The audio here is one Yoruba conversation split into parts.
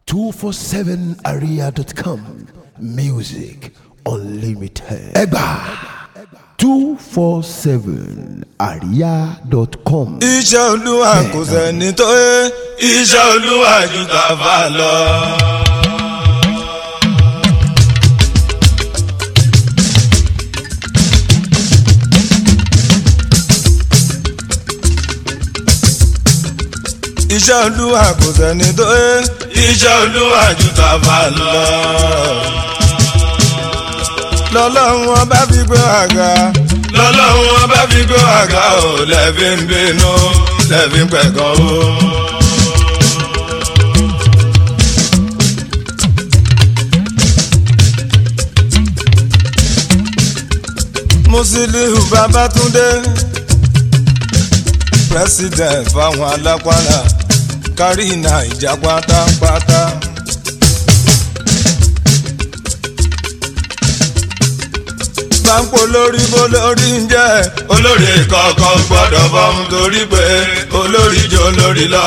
247area.com music unlimited. ẹgbà two four seven area.com. iṣẹ́ olúwa kò sẹ́ni tó yẹ iṣẹ́ olúwa ju tàfà lọ. iṣẹ́ olúwa kò sẹ́ni tó yẹ iṣẹ́ olúwa ju tàfà lọ. lọ́lọ́run ọba fi gbé àga lọ́lọ́run ọba fi gbé àga ò lẹ́bí ń bínú lẹ́bí ń pẹ̀gàn o. Musiliu Babátúndé president fáwọn alápàlà kárí Naija pátápátá. báńkò lórí bó lórí ń jẹ́ olórí kọ̀ọ̀kan gbọ́dọ̀ fọ́hún torí pé olórí jọ lórí lọ.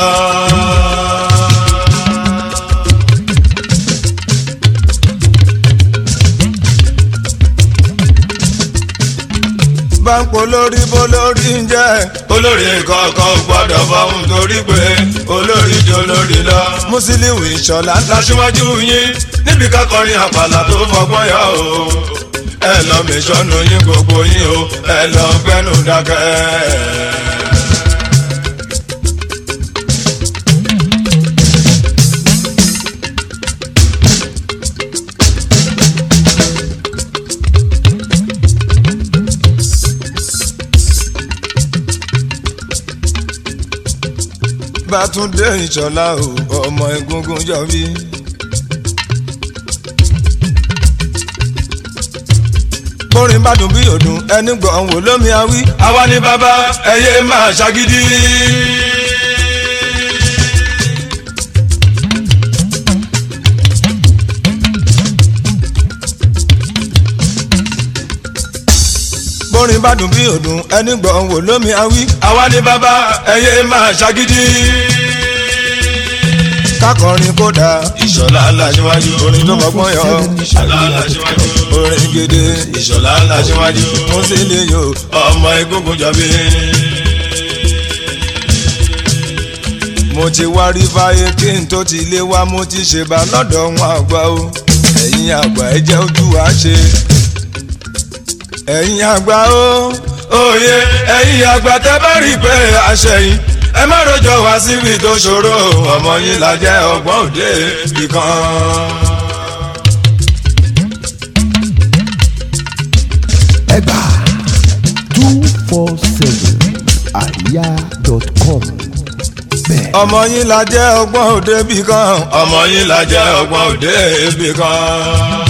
báńkò lórí bó lórí ń jẹ́ olórí kọ̀ọ̀kan gbọ́dọ̀ fọ́hún torí pé olórí jọ lórí lọ. Musiliu Ìṣọ̀lá láṣíwájú yín níbi kákọrin àpàlà tó fọgbọ́n yọ o ẹ lọ mẹsọ́nù yín gbogbo yín o ẹ lọ gbẹ́nu dákẹ́. Bátúndé Ìṣọ̀lá o ọmọ egungun jọ bí. bórin bá dùn bí òdùn ẹni gbọ̀n wò lómi awí. àwa ni bàbá ẹyẹ máa ṣàgídí. bórin bá dùn bí òdùn ẹni gbọ̀n wò lómi awí. àwa ni bàbá ẹyẹ máa ṣàgídí kákọrin kódà ìṣọ̀lá aláṣíwájú orin tó fọgbọ́n yọ ìṣọ̀lá aláṣíwájú orin gidi ìṣọ̀lá aláṣíwájú Musiliu ọmọ egungun jọbí. mo ti wá rí fáyé kí n tó ti lé wá mo ti ṣe bá lọ́dọ̀ wọn àgbà o ẹ̀yin àgbà ẹ jẹ́ ojú wa ṣe ẹ̀yin àgbà o òye ẹ̀yin àgbà tẹ́ bá rí pé àṣẹyìn ẹ má rojọ́ wá síbi tó ṣòro ọmọ yín la jẹ́ ọgbọ́n òde ìkan. ẹgbà two four seven area.com. bẹ́ẹ̀ ọmọ yín la jẹ́ ọgbọ́n òde ibì kan ọmọ yín la jẹ́ ọgbọ́n òde ibì kan.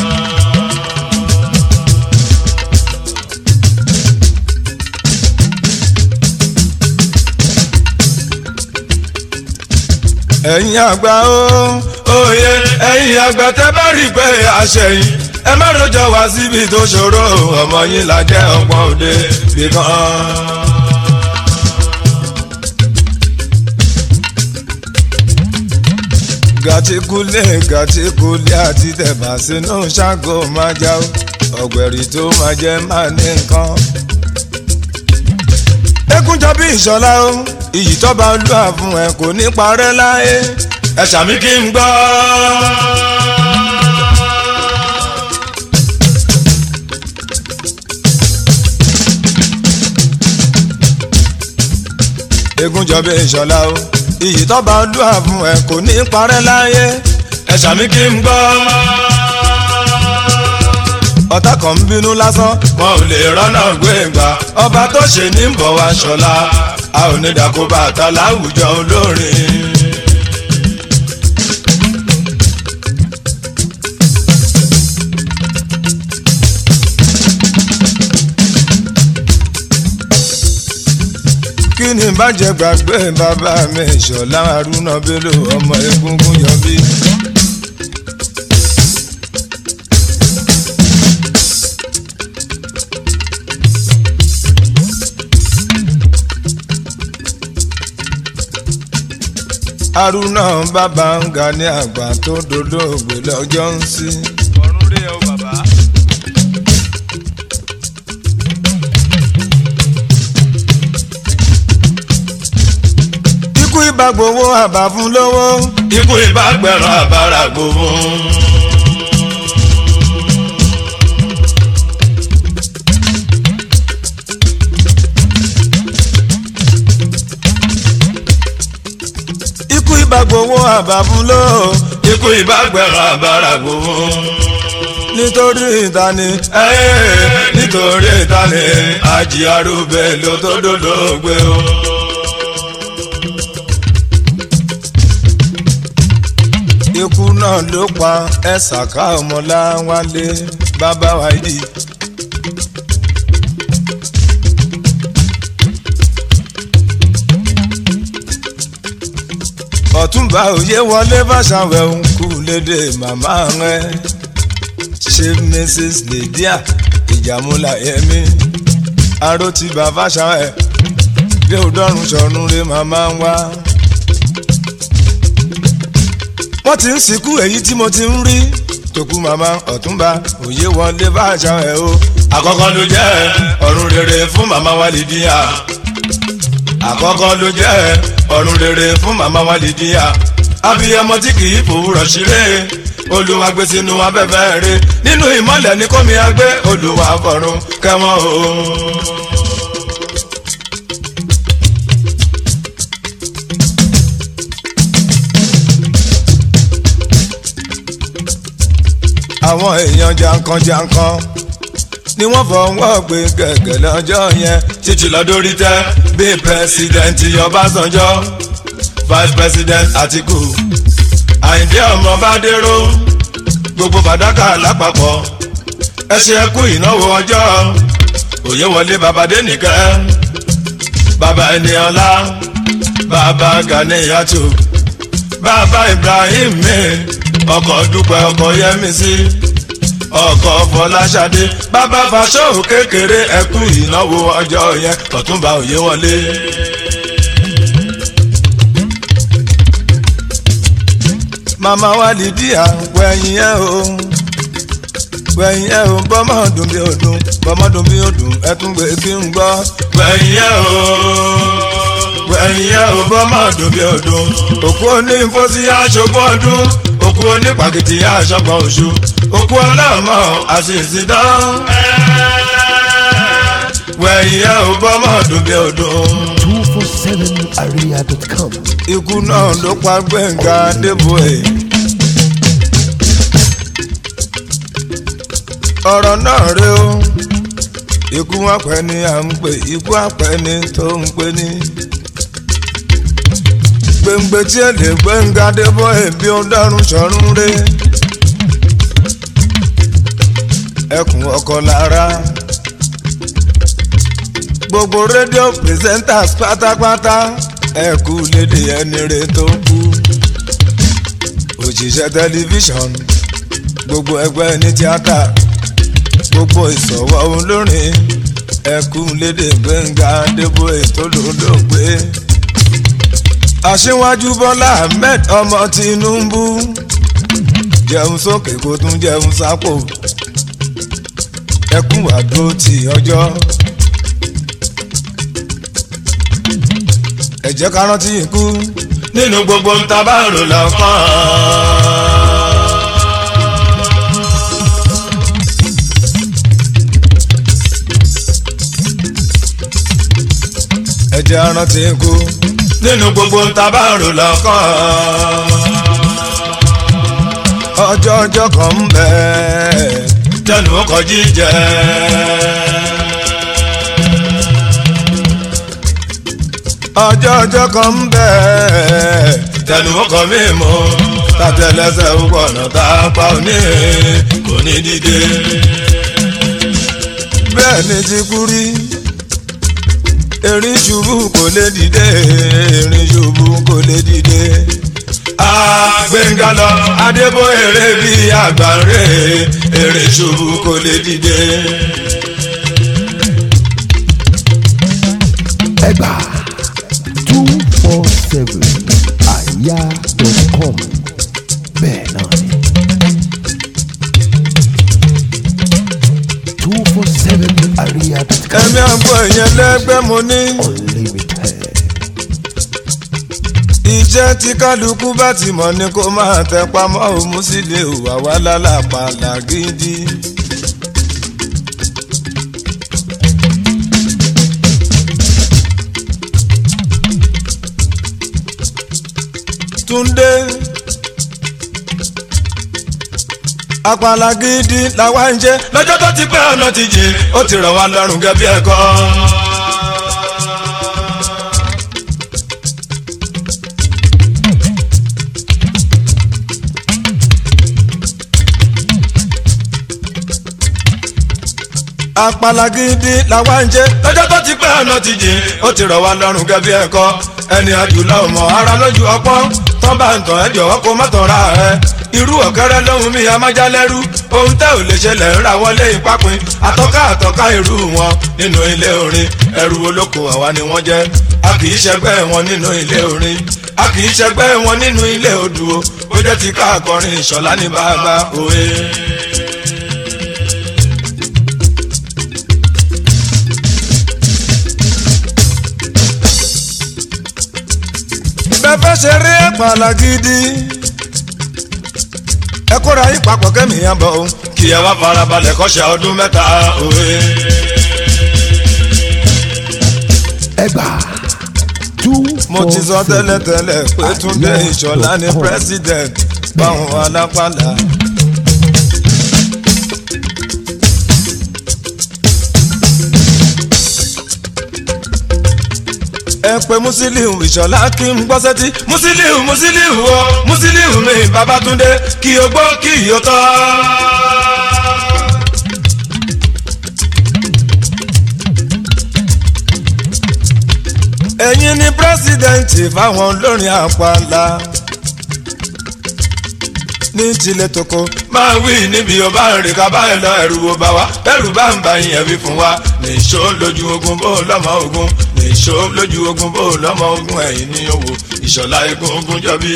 ẹ̀yin àgbà o òye ẹ̀yin àgbà tẹ́ bá rí pé àṣẹyìn ẹ má rojọ́ wá síbi tó ṣòro ọmọ yín la jẹ́ ọgbọ́n òde ibì kan. gàtíkúlé gàtíkúlé àti tẹ̀bà sínú ṣáàgó máa já o ọ̀gbẹ̀rì tó máa jẹ́ máa ní nǹkan. ekunjọ bí ìṣọ̀lá o iyì tọ́ba olúwa fún ẹ kò ní parẹ́ láyé ẹ ṣàmì kí n gbọ́. egunjọ bí ìṣọ̀lá o iyì tọ́ba olúwa fún ẹ kò ní parẹ́ láyé ẹ ṣàmì kí n gbọ́. ọ̀tá kan ń bínú lásán wọn ò lè rọ́nà gbé gbà ọba tó ṣe ní bọ̀ wá ṣọlá a ò ní dàkó bàtà láwùjọ olórin. kí ni bàjẹ́ gbàgbé bàbá mi Ìṣọ̀lá Haruna Bello ọmọ egungun yọbí. haruna bàbá ń ga ní àgbà tó dolóògbé lọ́jọ́ ń sí. ọ̀run rẹ̀ o bàbá. ikú ibà gbowó àbá fún lówó. ikú ibà gbẹ̀rọ àbára gbowó. ikú ibà gbowó àbá fún lówó. ikú ibà gbẹ̀rọ àbára gbowó. nítorí ìtani nítorí ìtani àjí arúgbó ló tó dolóògbé o. ikú náà ló pa ẹ̀sàká ọmọláwálé bàbá wa yìí. ọ̀túnba òye wọlé fàṣàwẹ̀ ń kú lédè màmá rẹ̀ ṣe mrs lydia ìjàmúlà yẹmi arótìbà fàṣàwẹ̀ bí òdọ́rùn sọ̀rùn rẹ̀ màmá wa wọ́n ti ń sìnkú èyí tí mo ti ń rí tòkú màmá ọ̀túnba òye wọlé bá àṣà ẹ̀ o. àkọ́kọ́ ló jẹ́ ọ̀run rere fún màmá wa Lídíà. àkọ́kọ́ ló jẹ́ ọ̀run rere fún màmá wa Lídíà. abiyamọ tí kì í fòwúrọ̀ ṣeré olùwà gbé sínú afẹ́fẹ́ rẹ̀ nínú ìmọ̀lẹ̀ ní kómi agbé olùwà fọ̀run kẹ́wọ́n o. àwọn èèyàn jankan-jankan ni wọ́n fọwọ́ gbé gẹ̀gẹ̀ lọ́jọ́ yẹn títí lọ́dọ́rí tẹ́ bíi pẹ́sidẹ̀ntì ọbásanjọ́ vice president àtìkù àyìndé ọmọ bádéró gbogbo fàdákà lápapọ̀ ẹ ṣe ẹkú ìnáwó ọjọ́ òye wọlé babadé nìkẹ́ bàbá ẹniọlá bàbá ganiyatu bàbá ibrahim mi ọkọ̀ dúpẹ́ ọkọ̀ yẹmísí ọkọ̀ fọláṣadé bàbá fàṣọ kékeré ẹkú ìnáwó ọjọ́ yẹn ọ̀túnba òye wọlé. màmá wa Lídíà wẹ̀yìn ẹ̀ o wẹ̀yìn ẹ̀ o bọ́mọ̀ dùn bí odùn bọ́mọ̀ dùn bí odùn ẹ tún gbé kí n gbọ́. wẹ̀yìn ẹ̀ o wẹ̀yìn ẹ̀ o bọ́mọ̀ dùn bí odùn òkú onífọ́sí aṣọ́gbọ́n ọdún òkú onípàkìtì aṣọ́gbọ́n oṣù òkú ọlọ́mọ àṣìṣìdán. wẹ̀yìn ẹ̀ o bọ́mọ̀ dùn bí odùn. 247area.com. ikú náà ló pa Gbẹ̀ngà Adébóyè. ọ̀rọ̀ náà rẹ o ikú àpẹ ni à ń pè ikú àpẹ ni tó ń pè ní. gbẹ̀ngbẹ̀ tí ẹ lè Gbẹ̀ngà Adébóyè bí ó dárún sọ̀rún rẹ. ẹkùn ọkọ lára gbogbo rédíò presenters pátápátá ẹ kú lédè ẹni rẹ tó kú òṣìṣẹ́ tẹlifíṣọ̀n gbogbo ẹgbẹ́ ní tíátà gbogbo ìsọ̀wọ́ olórin ẹ kú lédè Gbẹ́ngà Adébóyè tó lólógbé aṣíwájú Bọ́lá Ahmed ọmọ Tinubu jẹun sókè kó tún jẹun sápò ẹ kú àdó ti ọjọ́. ẹ jẹ́ ká rántí ikú nínú gbogbo ń ta bá rò lọ́kàn. ẹ jẹ́ ká rántí ikú nínú gbogbo ń ta bá rò lọ́kàn. ọjọ́ ọjọ́ kan ń bẹ tẹnu ọkọ̀ jíjẹ. ọjọ́ ọjọ́ kan ń bẹ̀. tẹnu ọkọ mi mọ tàtẹlẹsẹ̀ ọkọ̀ ọ̀nà tá a pa òní kò ní dìde. bẹ́ẹ̀ ni ti kú rí erin ṣubú kò lè dìde erin ṣubú kò lè dìde. Gbẹ̀ngà lọ Adébóyè rẹ̀ bí àgbáre erin ṣubú kò lè dìde. Ẹgbà two four seven àríyá.com bẹ́ẹ̀ náà ni. two four seven àríyá.com ẹ̀mí àgbo ìyẹn lẹ́gbẹ́ mo ní. unlimited. ìjẹ́ tí kálukú bá ti mọ̀ ni kó máa tẹ pamọ́ òun sì lè hùwà wá lálàpàlà gidi. Túndé àpàlà gidi làwa ń jẹ lọ́jọ́ tó ti pẹ́ ọ̀nà ti jìn ó ti rọ̀ wá lọ́rùn gẹ́gẹ́ bí ẹ̀kọ́. àpàlà gidi làwa ń jẹ lọ́jọ́ tó ti pẹ́ ọ̀nà ti jìn ó ti rọ̀ wá lọ́rùn gẹ́gẹ́ bí ẹ̀kọ́ ẹni àjùlọ ọmọ ara lójú ọpọ́n tán bá ń tàn ẹ́ jọ̀wọ́ kó má tàn ra ẹ̀ irú ọ̀kẹ́rẹ́ lóhun mi amájálẹ́rú ohun tẹ́ ò lè ṣẹlẹ̀ ń ra wọlé ìpápín àtọ́ká àtọ́ká irú wọn nínú ilé orin ẹrú olóko àwa ni wọ́n jẹ́ a kì í ṣẹgbẹ́ wọn nínú ilé orin a kì í ṣẹgbẹ́ wọn nínú ilé odò ó jẹ́ ti ká akọrin ìṣọ̀lá ní bàbá òwe. bẹ́ẹ̀ ṣe rí àpàlà gidi ẹ kóra yín papọ̀ kẹ́mi yẹn bọ̀ o kí ẹ wá farabalẹ̀ kọ́ṣẹ́ ọdún mẹ́ta òwe. ẹgbà two mo ti sọ tẹ́lẹ̀tẹ́lẹ̀ pé Túndé Ìṣọ̀lá ni àríyá.com. president báwọn alápàlà. ẹ pé Musiliu Ìṣọ̀lá kí n gbọ́ sẹ́tí Musiliu Musiliu o Musiliu mi Babátúndé kí o gbọ́ kí o tọ́. ẹ̀yin ni pírẹ́sìdẹ̀ǹtì fáwọn olórin àpàlà ní tilẹ̀ tókò máa wí níbi ọba rìn ká bá ẹ lọ ẹrù wo bá wa ẹrù bá ń bá yẹn wí fún wa nìṣó lójú ogun bó lọ́mọ ogun nìṣó lójú ogun bó lọ́mọ ogun ẹ̀yìn ní owó ìṣọ̀lá egun ogun jọbí.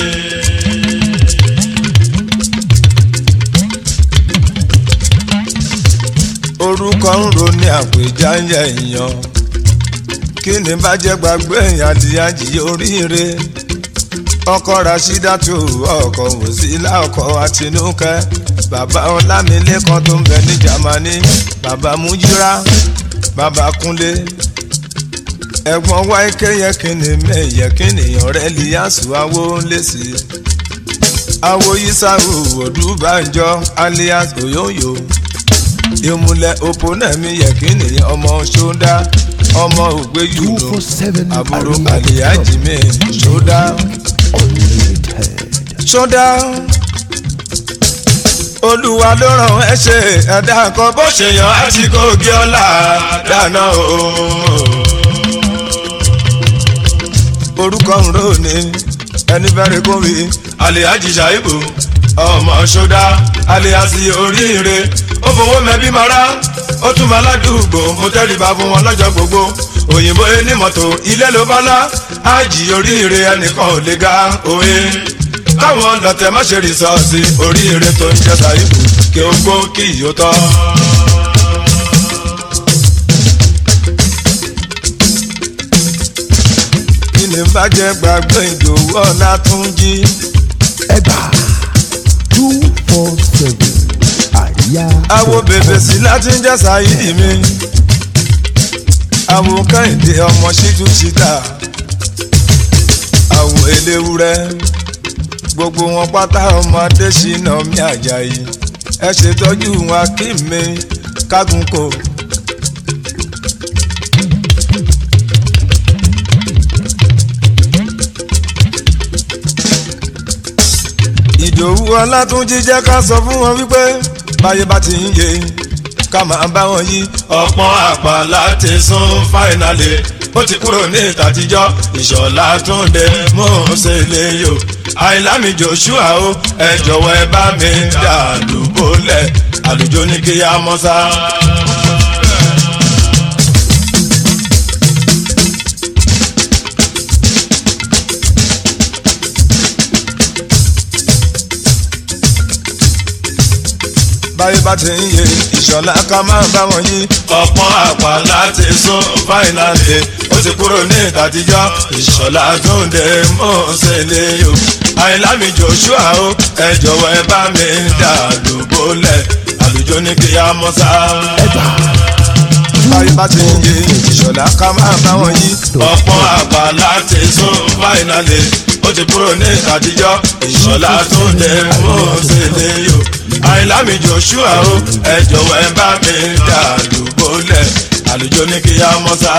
orúkọ ń ro ní àpèjá ń yẹ èèyàn kí ni bá jẹ́ gbàgbé èèyàn àdìyàjì oríire ọkọ rasídàtú ọkọ wòsílà ọkọ àtinúkẹ́ bàbá ọlámilékan tó ń bẹ ní jamani bàbá mújírà bàbá kúnlé ẹ̀gbọ́n wáíkẹ yẹ kí ni mẹyẹ kí nìyàn rẹ líyàsù awo ń lé sí i awo yisaru odúbànjọ alias oyoyo ìmùlẹ̀ òpónẹ́mí yẹ kí nìyàn ọmọ ṣódá ọmọ ògbéyùnú two four seven àbúrò àríyá.com. àlìyájì mi ṣódá unlimited. ṣódá olúwa ló ràn ẹ́ ṣe ẹ̀dá kan bó ṣe yàn á ti kó gé ọlá dáná o. orúkọ ń rò ní ẹni bẹ́rẹ̀ kó wí alihaji shaibu ọmọ ṣódá aliasi oríire ó fowó mẹ́bí mara ó tún máa ládùúgbò mo tẹ́rìbá fún wọn lọ́jọ́ gbogbo òyìnbó ní mọ́tò ilé ló bá lá ájì oríire ẹnìkan ò lè ga òye káwọn lọ́tẹ̀ má ṣe rìsọ́ọ̀sì oríire tó ń jẹ́ ṣàìbù kí ó gbó kí ìyó tọ́. kí ni bàjẹ́ gbàgbé ìdòwú ọ̀la tún jí. ẹgbà two four seven àríyá. àwo bèbè sí láti ń jẹ́ ṣáídì mi. àwo kẹ́hìndé ọmọ ṣíjú ṣíta. àwo eléwúrẹ́ gbogbo wọn pátá ọmọ adésínà mi àjàyí. ẹ ṣètọ́jú wọn kí mi kágun kò. ìdòwú ọlátúnjí jẹ́ ká sọ fún wọn wípé báyé bá ti ń yé ká máa bá wọn yí. ọ̀pọ̀n àpàlà ti sún fáìnàlì ó ti kúrò ní ìtàtijọ́ ìṣọ̀lá túnde mò ń ṣe lè yò àìlámi joshua o ẹ jọ̀wọ́ ẹ bá mi dà lùbọ́lẹ̀ àlùjọ ní kí á mọ́ sá. báyé bá ti ń yé ìṣọ̀lá ká máa bá wọn yí. ọ̀pọ̀n àpá láti sún fáìnàlì ó ti kúrò ní ìtàtijọ́ ìṣọ̀lá tó ń dé mọ́ọ̀sẹ̀lẹ̀ yó. àìlámi joshua o ẹ jọ̀wọ́ ẹ bá mi dà lóbólẹ̀ àlùjọ ní kí á mọ́ sá. ẹgbà báyé bá ti ń yé ìṣọ̀lá ká máa bá wọn yí. ọ̀pọ̀n àpá láti sún fáìnàlì ó ti kúrò ní ìtàtijọ́ ìṣọ̀lá tó ń dé mọ́ọ̀sẹ̀lẹ̀ yó àìlámi joshua o ẹ jọ̀wọ́ ẹ bá mi dà lùbọ́lẹ̀ àlùjọ ní kí á mọ́ sá.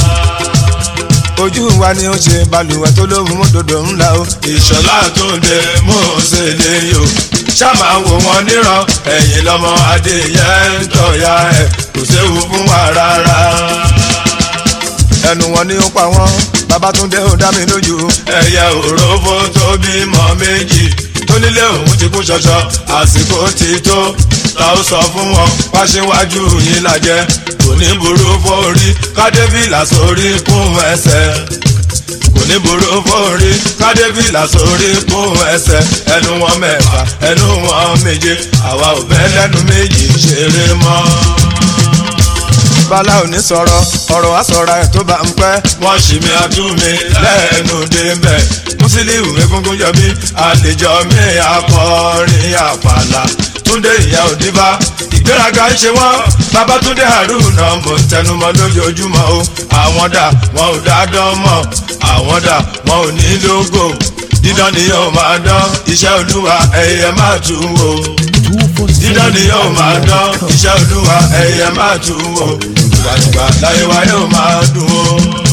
ojú wa ni ó ṣe balùwẹ̀ tó lóhùn mọ́tòdò ńlá o. ìṣọ̀lá tó ń dé mọ́ọ̀sẹ̀lẹ̀ yó ṣáàmà wò wọ́n níran ẹ̀yìn lọ́mọ adéyẹ ń tọ̀ya ẹ̀ kò séwu fún wa rárá. ẹnu wọn ni ó pa wọn babatunde ó dá mi lójú. ẹyẹ òrófó tó bímọ méjì tó nílé òun ti kú ṣọṣọ àsìkò ti tó ta ó sọ fún wọn wáṣíwájú yìí lajẹ kò ní burú fórí kádébìlà sórí kún ẹsẹ̀ kò ní burú fórí kádébìlà sórí kún ẹsẹ̀ ẹnu wọn mẹ́fà ẹnu wọn méje àwa ò bẹ́ lẹ́nu méjì ṣeré mọ́ bala ò ní sọ̀rọ̀ ọ̀rọ̀ wa sọ̀rọ̀ ẹ̀ tó bá ń pẹ́. wọ́n ṣì mí àtúnmí lẹ́nu débẹ̀ mùsílíù egungun yọ mí àlejò mi akọrin àpàlà túndé ìyá òdìbá ìgbéraga ń ṣe wọ́n babatunde haruna mò ń tẹnumọ́ lójoojúmọ́ o àwọn dà wọn ò dá dán mọ́ àwọn dà wọn ò ní lógo dídán ni yóò máa dán iṣẹ́ olúwa ẹ̀yẹ máa tún wò two four dídán ni yóò máa dán iṣẹ́ olúwa ẹ̀yẹ máa tún wò ìgbàgbà láyé wa yóò máa dùn ó.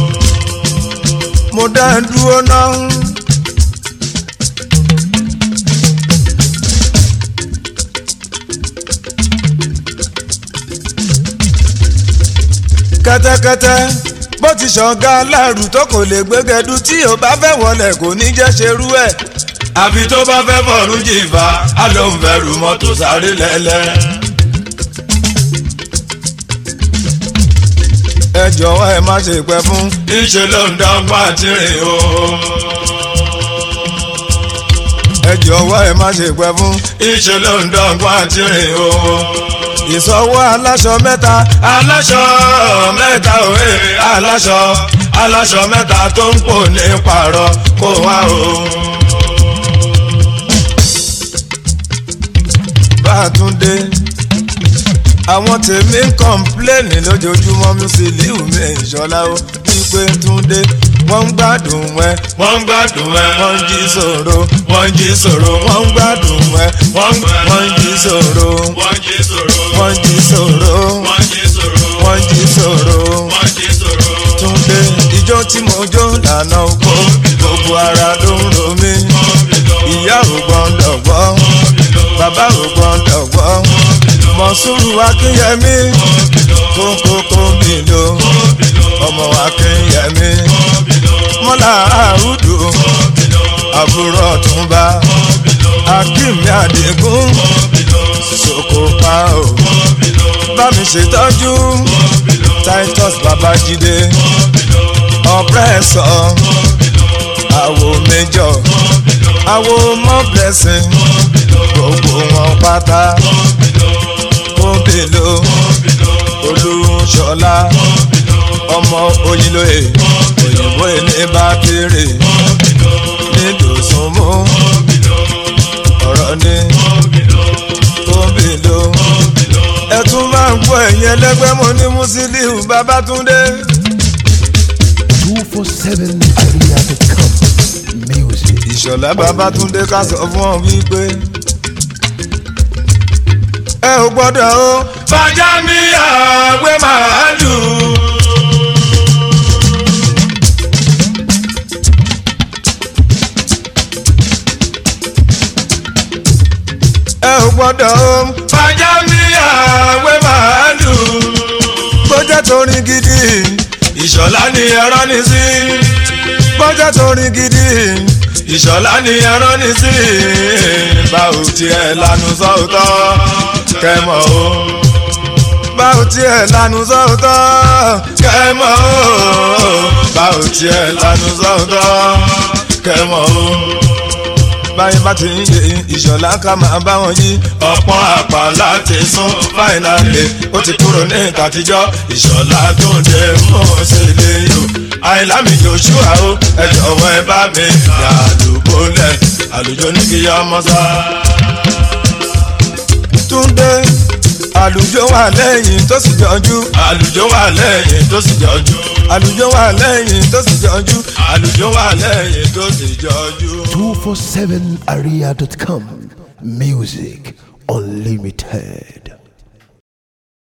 mo dá ẹ dúró náà. kẹ́tẹ́kẹ́tẹ́ bó ti ṣọ̀gá aláàrù tó kò lè gbégẹdú tí ò bá fẹ́ wọlé kò ní jẹ́ ṣerú ẹ̀. àfi tó bá fẹ́ fọ̀rún jìfà á ló ń fẹ́rù mọ́tò sáré lẹ́lẹ́. ẹ jọ̀wọ́ ẹ má ṣe pẹ́ fún. níṣẹ́ ló ń dọ́gba tìrìn o. ẹ jọ̀wọ́ ẹ má ṣe pẹ́ fún. níṣẹ́ ló ń dọ́gba tìrìn o. ìsọwọ́ aláṣọ mẹ́ta. aláṣọ mẹ́ta òwe aláṣọ aláṣọ mẹ́ta tó ń pò ní pààrọ̀ kó wá o. bá a tún dé àwọn tèmi ń kọ́ńpléènì lójoojúmọ́ Musiliu mi ìṣọ́lá ó wípé túndé wọ́n ń gbádùn ẹ. wọ́n ń gbádùn ẹ. wọ́n ń jí sòro. wọ́n ń jí sòro. wọ́n ń gbádùn ẹ. wọ́n ń jí sòro. wọ́n jí sòro. wọ́n ń jí sòro. wọ́n jí sòro. wọ́n ń jí sòro. wọ́n jí sòro. túndé ijó tí mo jó lànà oko gbogbo ara ló ń ro mí. ìyá ò gbọ́ndọ̀ gbọ́. bàbá ò gbọ́ndọ̀ gbọ́ mọ̀súrù akínyẹmí kókókó bìlò ọmọ akínyẹmí mọ́là àrùdù àbúrò ọ̀túnba akínmi àdégún sokopa o bá mi ṣètọ́jú titus babájídé ọ̀pẹ́sọ̀ àwo méjọ àwo mọ́ blessing gbogbo wọn pátá kóbèlò olúṣọlá ọmọ oyinlóye òyìnbó ilé bá kéré nídòsúnmú ọ̀rọ̀ ní kóbèlò ẹ tún máa ń gbọ́ ẹ̀yìn ẹlẹ́gbẹ́ mo ní Musiliu Babátúndé. two four seven area.com music. ìṣọ̀lá Babátúndé ká sọ fún ọ wípé ẹ ò gbọ́dọ̀ o. fàjà mi àgbẹ̀ màálù. ẹ ò gbọ́dọ̀ o. fàjà mi àgbẹ̀ màálù. bójá torin gidi ìṣọ̀lá ni ẹran ní sí. bójá torin gidi ìṣọ̀lá ni ẹran ní sí. báwo tiẹ̀ lanu sọ́ọ̀tọ̀ kẹmọ o báwo tiẹ̀ lanu sọ́ọ̀tọ̀ kẹmọ o báwo tiẹ̀ lanu sọ́ọ̀tọ̀ kẹmọ o báyìí bá ti ń yé ìṣọ̀lá ká máa bá wọn yí. ọ̀pọ̀ àpá láti sún fáìnàlì ó ti kúrò ní ìtàtijọ́ ìṣọ̀lá tó ń dé mọ́ sí ilé yìí. àìlámi joshua o ẹ jọ̀wọ́ ẹ bá mi yà àlùkò lẹ̀ àlùjọ ní kí yá mọ́ sá. túndé àlùjọ wà lẹ́yìn tó sì jọjú. àlùjọ wà lẹ́yìn tó sì jọjú. àlùjọ wà lẹ́yìn tó sì jọjú. àlùjọ wà lẹ́yìn tó sì jọjú. 247area.com. Music unlimited.